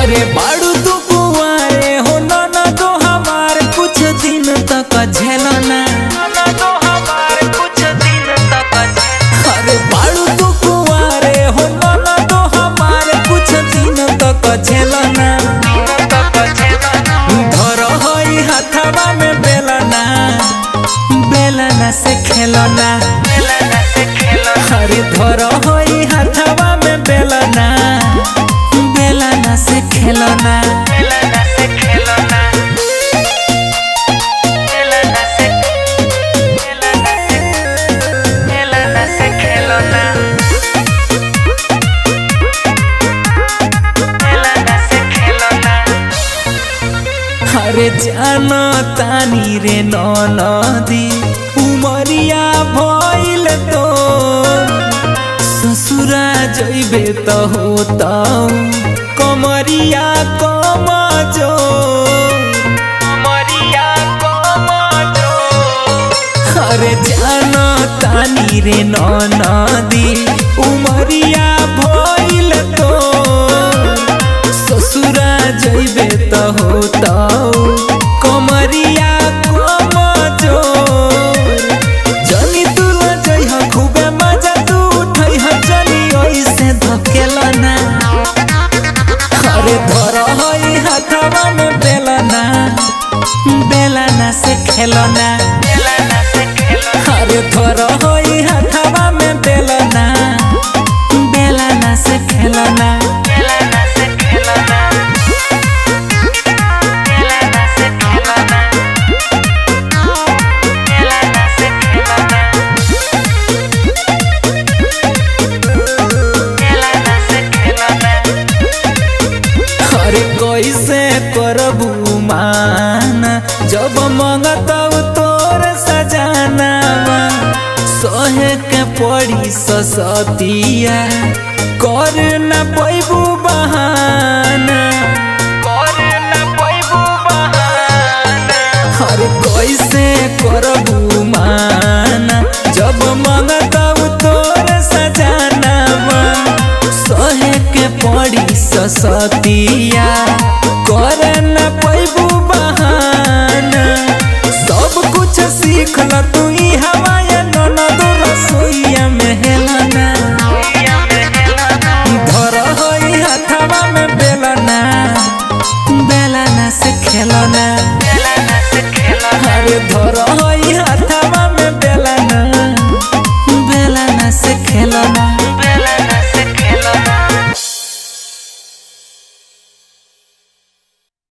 अरे बाड़ू तू कुआरे हो ना ना तो हमार कुछ दिन तक झेलना अरे बाड़ू तू कुआरे हो ना ना तो हमार कुछ दिन तक झेलना धर होई हथवा में बेलना बेलना से खेलना अरे धर होई हथवा में बेलना बेलना से खेलना अरे जानो तानी रे नदी उमरिया भइल तो ससुरा जइबे त होता कमरिया कम जो अरे जानो तानी रे नदी उमरिया भइल तो ससुरा जइबे त होता कमरिया कम जोर जनी तू ल जइह खूबे मजा तू उठैह जनी ओइसे धकेलना अरे धर हई हाथवा में बेलना बेलना से खेलना अरे धर हई हाथवा में बेलना बेलना से खेलना अरे कैसे करबू माना जब मंगतब तोर सजाना सहे के पड़ी ससतिया कर न पैबू बहाना अरे कैसे करबू माना जब मंगतब तोर सजाना सहे के पड़ी ससतिया कर न पैबू बहाना सब कुछ सीख ल तू ई हवा